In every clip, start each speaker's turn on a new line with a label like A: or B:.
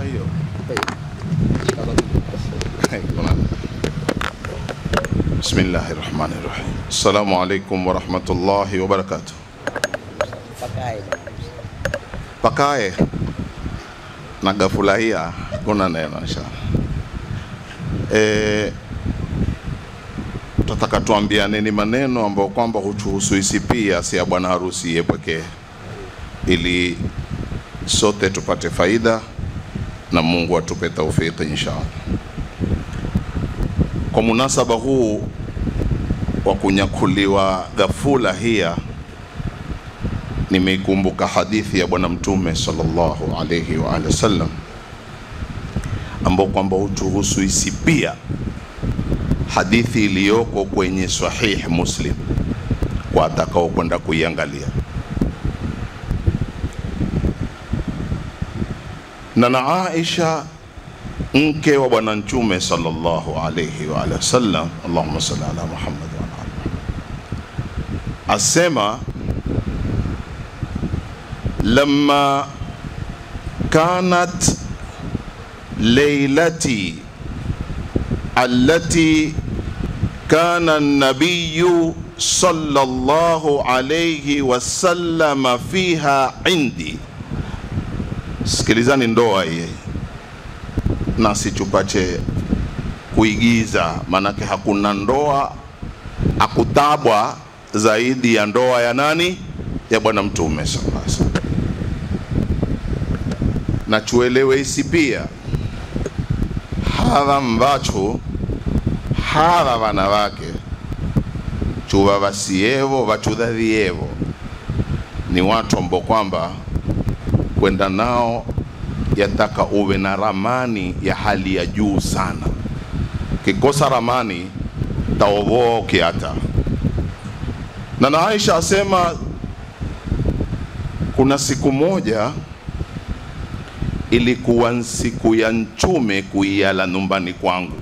A: hiyo بسم الله الرحمن الرحيم السلام عليكم ورحمة الله وبركاته
B: Pakae.
A: pakae nagafurahia kuna neno inshallah e, tutataka tuambiane ni maneno ambayo kwamba hutuhusu isi pia si ya bwana harusi yeye pekee ili sote tupate faida na Mungu atupe taufiki inshallah kwa munasaba huu wa kunyakuliwa ghafula hia nimeikumbuka hadithi ya bwana mtume sallallahu alayhi wa alihi wasallam ambao kwamba hutuhusu isi pia hadithi iliyoko kwenye sahih muslim kwa atakao kwenda kuiangalia na na Aisha mke wa bwana mtume sallallahu alayhi wa alihi wasallam Allahumma salli ala Muhammad wa ala ali Muhammad asema لما كانت ليلتي التي كان النبي صلى الله عليه وسلم فيها عندي sikilizani ndoa hii nasi tupate kuigiza maanake hakuna ndoa akutabwa zaidi ya ndoa ya nani ya bwana mtume sallallahu alaihi wasallam na tuelewe hisi pia hadha mvacho hadha wanawake chuva vasievo vachudhavievo ni watu ambao kwamba kwenda nao yataka uwe na ramani ya hali ya juu sana kikosa ramani taovoa ukiata na na Aisha asema kuna siku moja ilikuwa ni siku ya nchume kuiala nyumbani kwangu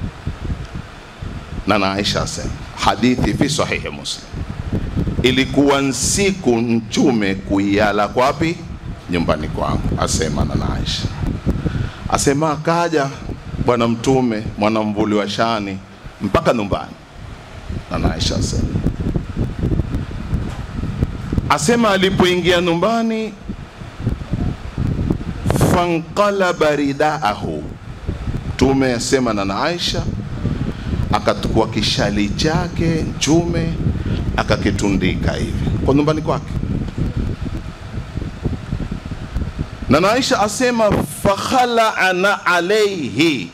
A: na na Aisha asema hadithi fi sahihi Muslim, ilikuwa ni siku nchume kuiala kwapi? Nyumbani kwangu, asema na na Aisha asema akaja bwana mtume mwanamvuli wa shani mpaka nyumbani, na na Aisha asema asema alipoingia nyumbani fanqalaba ridaahu, Mtume asema na na Aisha akatukua kishali chake Mtume akakitundika hivi kwa nyumbani kwake, na na Aisha asema fakhalana alaihi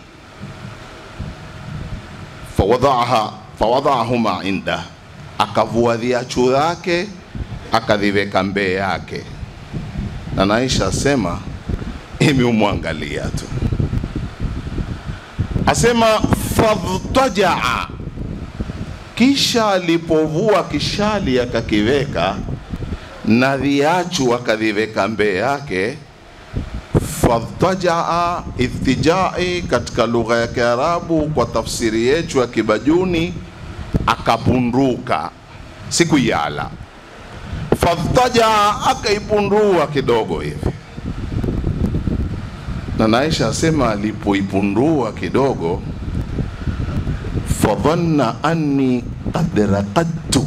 A: fawadaaha fawadahuma inda, akavua viatu zake akaviweka mbele yake, na na Aisha asema imemwangalia tu, asema fadhtajaa, kisha alipovua kishali akakiweka na viachu akaviweka mbele yake. Fadhtajaa, ithtijai katika lugha ya Kiarabu, kwa tafsiri yetu ya Kibajuni, akapunduka, sikuyala. Fadhtajaa, akaipundua kidogo hivi na Naisha asema alipoipundua kidogo, fadhanna anni qad raqadtu,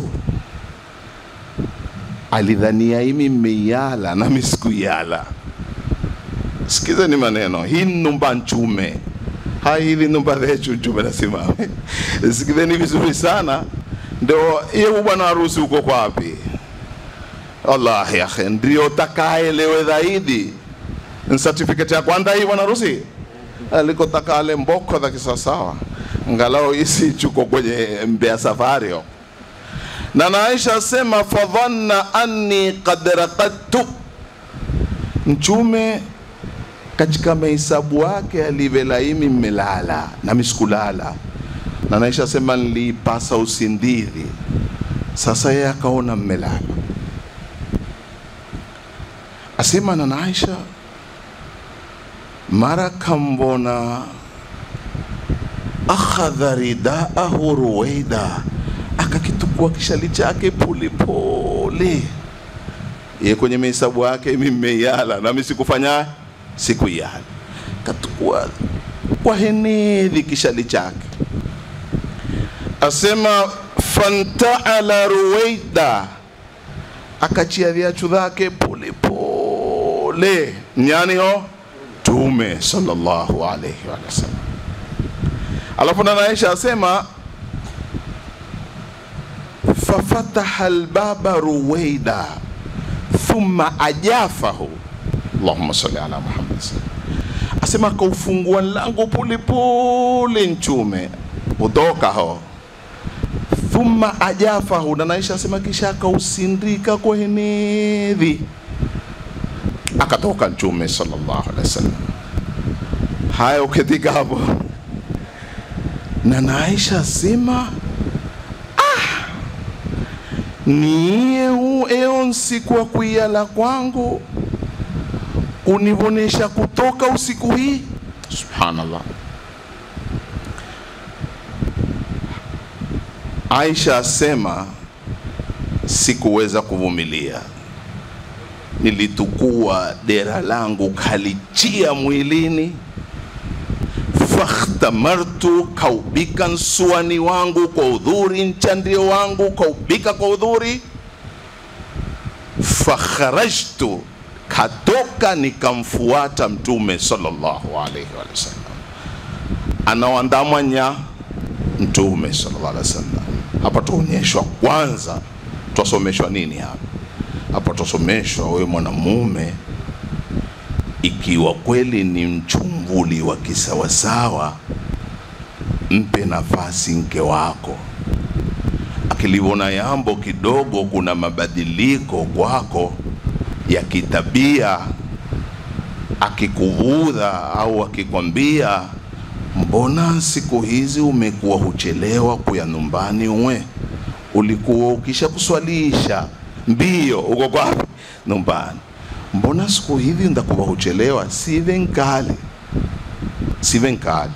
A: alidhania imi mmeiala nami sikuyala. Sikiza ni maneno hii numba nchume hai hili numba lechu nchume nasimame. Sikizeni vizuri sana, ndio hiyo bwana harusi uko kwapi? Allah ya akhi, ndio takaelewe zaidi ni certificate ya kwanza hii bwana harusi alikotaka ale mboko za kisawasawa ngalao isi chuko kwenye mbea safari yo. na na Aisha asema fadhanna anni qad raqadtu mchume katika mahesabu yake alivelaimi mmelala na misikulala na Aisha asema nilipasa usindizi sasa yeye akaona mmelala asema na Aisha mara kambona akhadha ridaahu ruwaida, akakitukua kishali chake polepole. Ye kwenye mahesabu yake mimi mmeiala nami sikufanya sikuyala, akatukua kwa henedhi kishali chake asema fantaala ruwaida akachia viachu dhake polepole nyani ho tume sallallahu alaihi wa sallam alafu na Aisha asema fafataha albaba ruwaida thumma ajafahu allahumma salli ala muhammad asema akaufungua lango polepole nchume utoka ho thumma ajafahu na Aisha asema kisha akausindika kwa henedhi akatoka mtume sallallahu alaihi wasallam haya uketika hapo na na Aisha asema ah, niye hu eo nsiku wa kuiala kwangu univonesha kutoka usiku hii subhanallah Aisha asema sikuweza kuvumilia nilitukua dera langu kalichia mwilini fakhtamartu kaubika nsuani wangu kwa udhuri nchandio wangu kaubika kwa udhuri fakharajtu katoka nikamfuata mtume sallallahu alaihi wasallam anaoandamanya mtume sallallahu alaihi wasallam hapa tuonyeshwa kwanza twasomeshwa nini hapa hapa twasomeshwa wewe mwanamume ikiwa kweli ni mchumvuli wa kisawasawa mpe nafasi mke wako akiliona yambo kidogo kuna mabadiliko kwako ya kitabia akikuvudha au akikwambia mbona siku hizi umekuwa huchelewa kuya nyumbani uwe ulikuwa ukisha kuswalisha mbio uko kwapi nyumbani mbona siku hizi ndakuwa huchelewa sive nkali sive nkali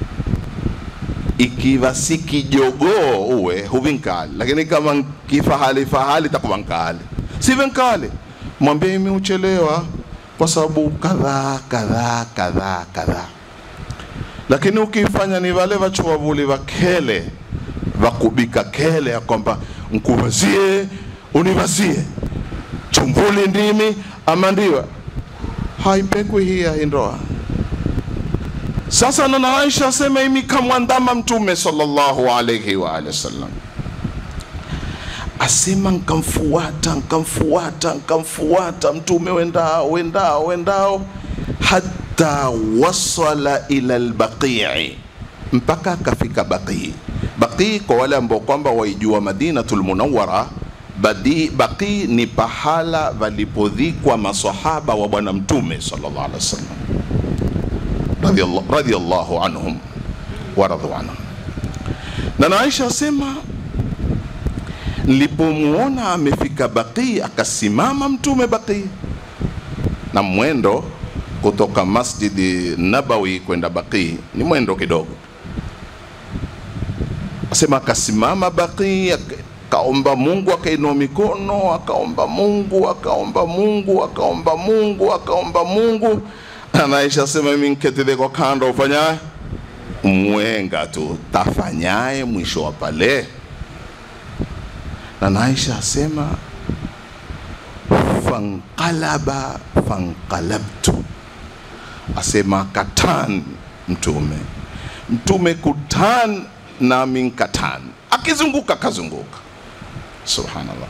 A: ikiwa si kijogoo uwe huvi nkali lakini kama kifahali fahali takuwa nkali sive nkali mwambie mimi uchelewa kwa sababu kadhaa kadhaa kadhaa kadhaa lakini ukifanya ni wale wachuvavuli vakele vakubika kele ya kwamba nkuvazie univazie chumvuli ndimi ama ndiwa haipekwi hii ya ndoa sasa nana Aisha asema imi kamwandama mtume sallallahu alayhi wa alihi wasallam asema nkamfuata nkamfuata nkamfuata mtume wendao wendao wendao hata wasala ila albaqii mpaka akafika baqii baqii kwa wale ambao kwamba waijua madinatul munawwara Badi, baqii ni pahala walipodhikwa masahaba wa bwana mtume sallallahu alaihi wasallam radhiyallahu radhiyallahu anhum wa radu anhum na na Aisha asema nilipomuona amefika Baqi, akasimama mtume Baqi, na mwendo kutoka Masjidi Nabawi kwenda Baqi ni mwendo kidogo. Asema akasimama Baqi, akaomba Mungu, akainua mikono, akaomba Mungu, akaomba Mungu, akaomba Mungu, akaomba Mungu. Anaisha asema mimi nketile kwa kando, ufanyaye mwenga tu, tafanyaye mwisho wa pale na Naisha asema fanqalaba fanqalabtu, asema katan mtume mtume kutan nami nkatan, akizunguka kazunguka. Subhanallah,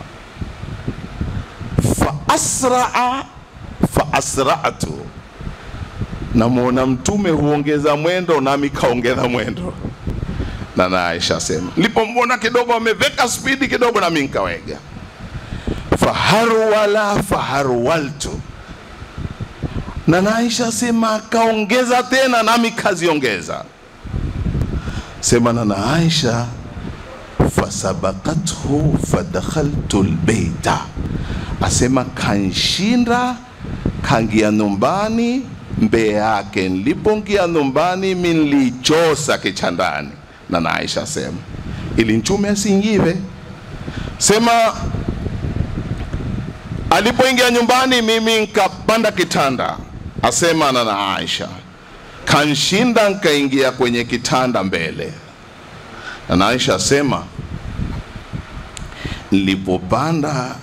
A: fa asraa fa asratu, namwona mtume huongeza mwendo nami kaongeza mwendo na na Aisha asema nilipomwona kidogo ameveka spidi kidogo, nami nikawega. Faharwala faharwaltu, na na Aisha asema akaongeza tena, nami kaziongeza. Sema na na Aisha fasabakathu fadakhaltu lbeita, asema kanshinda kangia nyumbani mbee yake. Nilipongia nyumbani mi nilichosa kichandani na na Aisha asema ili mtume asiingiwe. Sema alipoingia nyumbani, mimi nkapanda kitanda, asema na na Aisha kanshinda nkaingia kwenye kitanda mbele na Aisha asema nilipopanda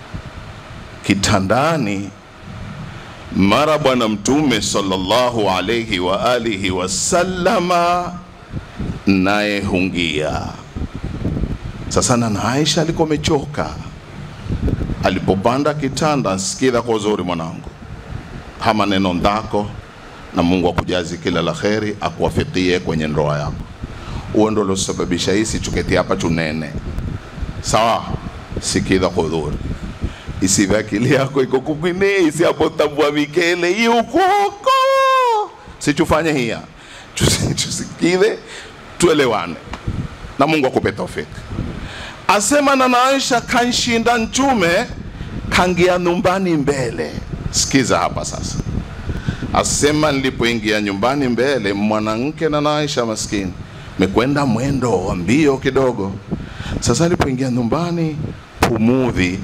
A: kitandani mara bwana mtume sallallahu alayhi wa alihi wasallama naye hungia sasa na Aisha alikuwa amechoka alipopanda kitanda sikiza kwa uzuri mwanangu hama neno ndako na Mungu akujazi kila la kheri akuwafikie kwenye ndoa yako huo ndo losababisha hii sichuketi hapa chunene sawa sikiza kwa uzuri isive akili yako iko kukwine isi hapo tambua mikele iukoko sichufanye hiya Chusi- chusikize tuelewane na Mungu akupe taufiki asema na na Aisha kanshinda nchume kangia nyumbani mbele sikiza hapa sasa asema nilipoingia nyumbani mbele mwanamke na na Aisha maskini mekwenda mwendo wa mbio kidogo sasa alipoingia nyumbani pumudhi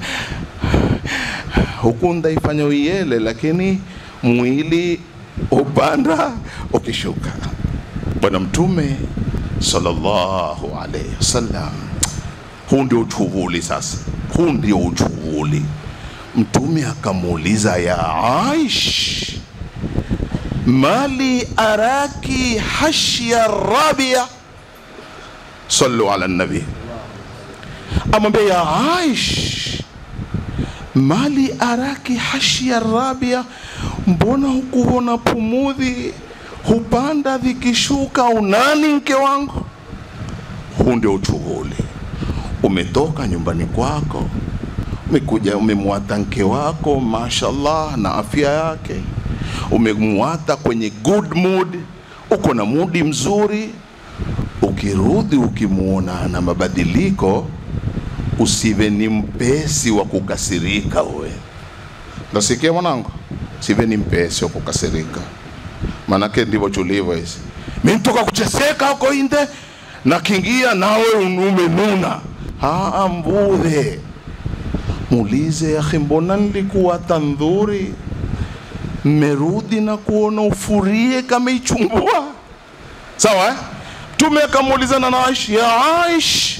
A: huku ndaifanya uiele lakini mwili upanda ukishuka bwana mtume sallallahu alaihi wasallam huu ndio uchuvuli sasa huu ndio uchuvuli mtume akamuuliza ya aish mali araki hashya rabia sallu ala nabi amwambia ya aish mali araki hashya rabia mbona hukuona pumudhi hupanda vikishuka unani mke wangu huu ndio uchuvuli umetoka nyumbani kwako umekuja umemwata mke wako mashallah na afya yake umemwata kwenye good mood uko na mudi mzuri ukirudi ukimwona na mabadiliko usive ni mpesi wa kukasirika uwe nasikia mwanangu sive ni mpesi wa kukasirika manake ndivyo tulivyo hizi mi ntoka kucheseka huko inde na kingia nawe umenuna aa mbudhe muulize akhi mbona nilikuwa tandhuri mmerudi na kuona ufurie kama ichumbua sawa eh? mtume akamuulizana na aish ya aish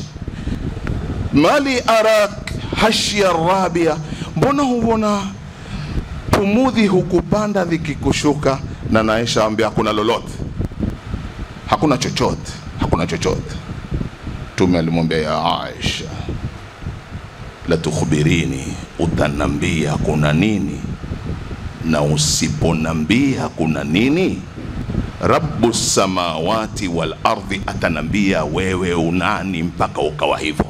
A: mali arak hashya rabia mbona huona pumudhi hukupanda vikikushuka na naisha ambia hakuna lolote hakuna chochote hakuna chochote mtume alimwambia ya aisha la tukhbirini utanambia kuna nini na usiponambia kuna nini rabu samawati wal ardhi atanambia wewe unani mpaka ukawa hivyo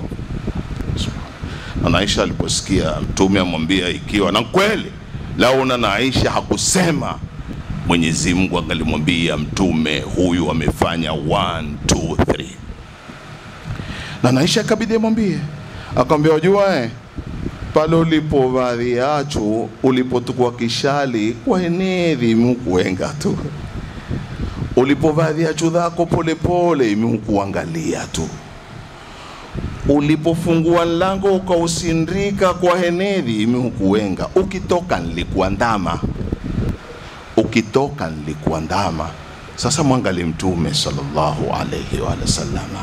A: na Naisha aliposikia mtume amwambia ikiwa na kweli launa na Aisha hakusema Mwenyezi Mungu angalimwambia mtume huyu amefanya 1 2 3 na Naisha akabidi amwambie akamwambia wajua eh pale ulipo vadhi yachu ulipotukua kishali kwa enedhi imukuenga tu ulipovadhi yachu dhako polepole imukuangalia tu ulipofungua mlango ukausindika kwa henedhi imehukuwenga ukitoka nilikuandama ukitoka nilikuandama sasa mwangali mtume sallallahu alaihi wa sallama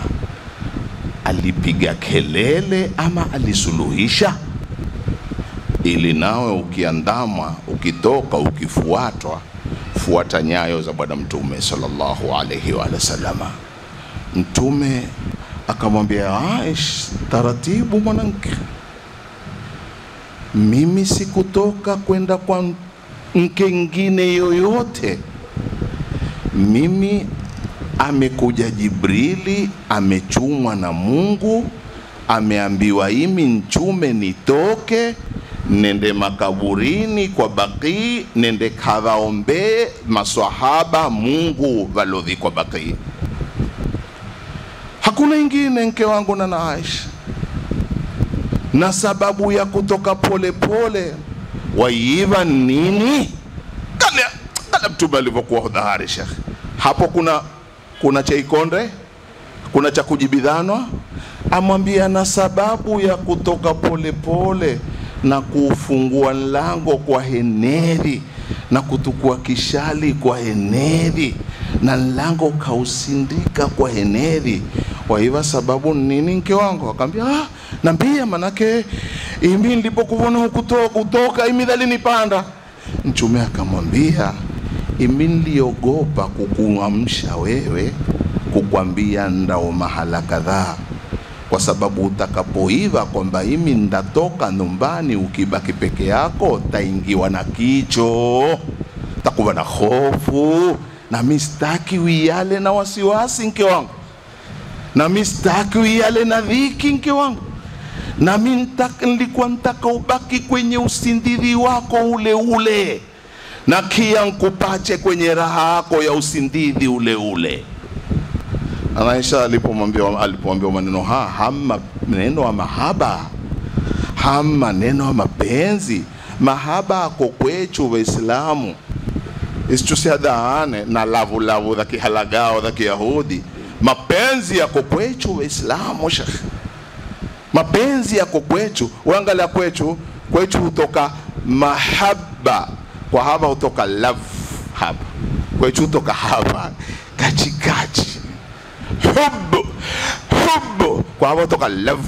A: alipiga kelele ama alisuluhisha ili nawe ukiandamwa ukitoka ukifuatwa fuata nyayo za bwana mtume sallallahu alaihi wa sallama mtume akamwambia Aish, taratibu mwanamke, mimi sikutoka kwenda kwa mke ngine yoyote. Mimi amekuja Jibrili, amechumwa na Mungu, ameambiwa imi nchume nitoke nende makaburini kwa Baqii, nende kavaombee maswahaba Mungu valodhi kwa Baqii hakuna ingine mke wangu na na Aisha, na sababu ya kutoka polepole waiva nini? Kale kale mtume alivyokuwa hodari shekhe. Hapo kuna kuna cha ikonde, kuna cha kujibidhanwa, amwambia na sababu ya kutoka polepole na kuufungua mlango kwa heneri na kutukua kishali kwa heneri na lango kausindika kwa heneri waiva sababu nini mke wangu akaambia ah, nambia manake imi nilipokuvona hukutoka utoka imi dhalinipanda mchume akamwambia imi niliogopa kukuamsha wewe kukwambia ndao mahala kadhaa kwa sababu utakapoiva kwamba imi ndatoka nyumbani ukibaki peke yako taingiwa na kicho takuwa na hofu na mi sitaki uiale na wasiwasi nke wangu na mi sitaki uiale na dhiki nke wangu na mi ntaka- nilikuwa ntaka ubaki kwenye usindiri wako ule ule na kia nkupache kwenye raha yako ya usindiri ule ule Anaisha alipomwambia alipomwambia maneno ha hama maneno ya mahaba hama maneno ya mapenzi mahaba ako kwechu Waislamu isichusiadaane na lavulavu za kihalagao za Kiyahudi. Mapenzi yako kwechu Waislamu, shekh, mapenzi yako kwechu. Uangalia kwechu, kwechu hutoka mahaba, kwa hapa hutoka love hapa, kwechu hutoka hapa kachikachi hubu hubu, kwa hapa hutoka love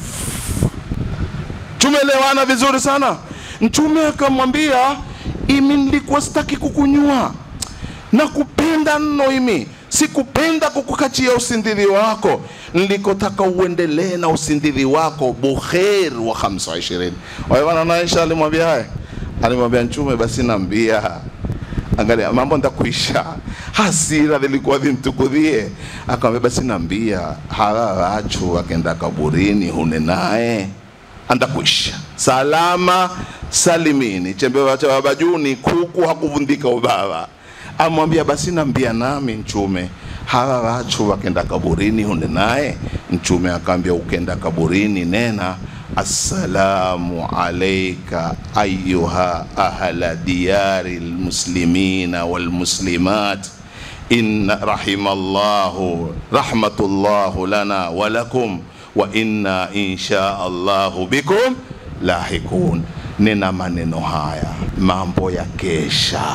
A: tumeelewana vizuri sana mtume akamwambia imi nilikuwa sitaki kukunywa na kupenda nno imi sikupenda kukukachia usindiri wako nilikotaka uendelee na usindiri wako bukher wa 25 waivana naisha alimwambia haya alimwambia mtume basi naambia angalia mambo ndakuisha hasira zilikuwa zimtukudhie akamwambia basi naambia hawa wachu wakenda kaburini hune naye andakuisha salama salimini chembewa cha baba juni kuku hakuvundika ubaba amwambia basi nambia nami mchume hawa wachu wakenda kaburini hunde naye mchume akaambia ukenda kaburini nena assalamu alaika ayuha ahla diyari lmuslimina walmuslimat inna rahimallahu rahmatullahu lana walakum wa inna insha allahu bikum lahikun nena maneno haya mambo ya kesha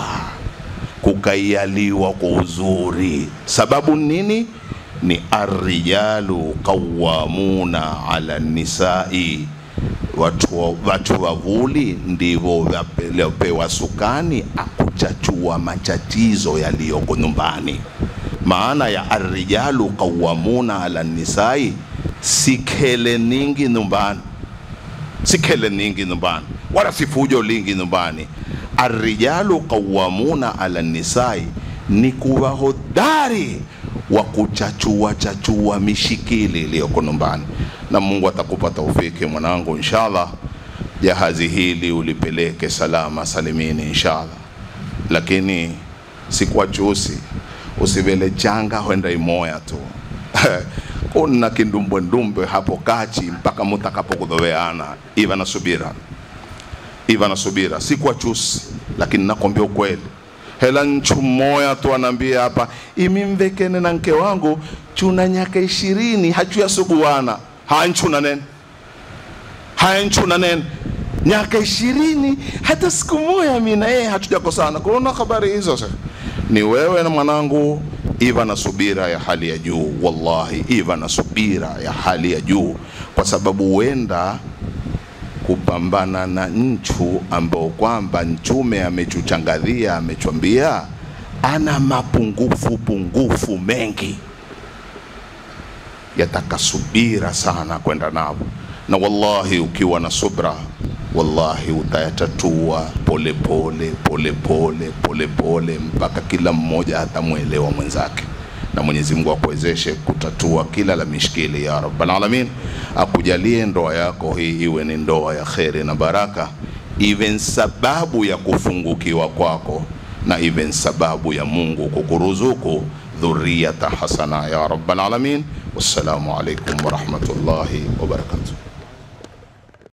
A: kukaialiwa kwa uzuri sababu nini ni arrijalu qawamuna ala nisai watu, watu wavuli ndivyo vyapewa sukani akuchachua matatizo yaliyoko nyumbani maana ya arrijalu qawamuna ala nisai sikele ningi nyumbani sikele ningi nyumbani wala sifujo lingi nyumbani arrijalu qawamuna ala nisai ni kuwa hodari wa kuchachua chachua mishikili iliyoko nyumbani na mungu atakupa taufiki mwanangu inshallah jahazi hili ulipeleke salama salimini inshallah lakini sikuwa chusi usivele changa hwenda imoya tu kuna kindumbwendumbwe hapo kachi mpaka mutakapokudhoweana iva na subira iva na subira sikuwa chusi lakini nakwambia ukweli hela nchu moya tu anaambia hapa imi mvekene na nke wangu chuna nyaka ishirini hachuyasuguana hanchuna nene hanchuna nene nyaka ishirini hata siku moya mi na yeye hatujakosana kuona habari hizo sasa ni wewe na mwanangu iva na subira ya hali ya juu wallahi iva na subira ya hali ya juu kwa sababu huenda kupambana na nchu ambao kwamba nchume amechuchangazia amechwambia ana mapungufu pungufu mengi yataka subira sana kwenda navo na wallahi ukiwa na subra wallahi utayatatua polepole polepole polepole mpaka kila mmoja atamwelewa mwenzake na Mwenyezi Mungu akuwezeshe kutatua kila la mishkili ya Rabbal Alamin, akujalie ndoa yako hii iwe ni ndoa ya kheri na baraka, iwe sababu ya kufungukiwa kwako na iwe sababu ya Mungu kukuruzuku dhurriyata hasana ya Rabbal Alamin. Wassalamu alaikum warahmatullahi wabarakatuh.